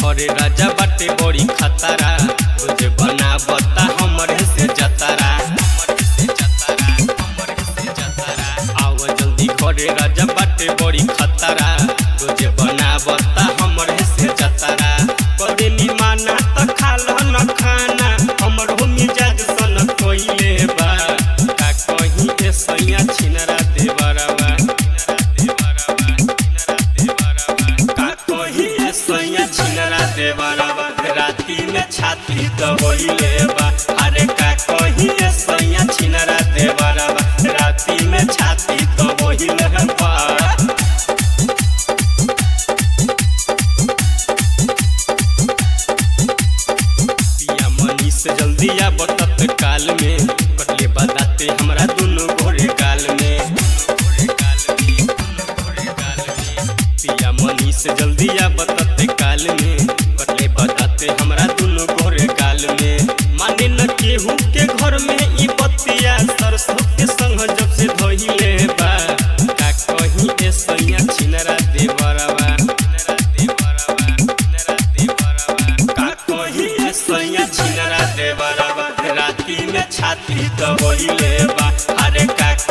घरे राजा बाटे बड़ी खतरा रोज बनावता हमरे से जतरा हमरे से जतरा हमरे से जतरा आव जल्दी घरे राजा बाटे बड़ी खतरा रोज बनावता हमरे से जतरा करे निमाना त खाल न खाना हमर हो मिजाज सन कोइले बा का कहीं ए सैया छिनरा देवरवा का कहीं ए सैया छिनरा देवरवा राती में छाती दबोइले बा अरे का कहीं ए सैया छिनरा देवरवा राती में छाती दबोइले बा पिया मनी से जल्दी आब तत्काल में कटले बताते हमरा दोनों घोड़े गाल में पिया मनी से जल्दी आब तत्काल में कटले बताते हमरा दोनों घोड़े गाल में माने न केहू के घर में ई बतिया सरसों के संग जब से धोइले बा का कहीं ए सैया छिनरा देवरवा छिनरा देवरवा छिनरा देवरवा का कहीं ए सैया छिनरा देवरवा राती में छाती दबोइले बा अरे का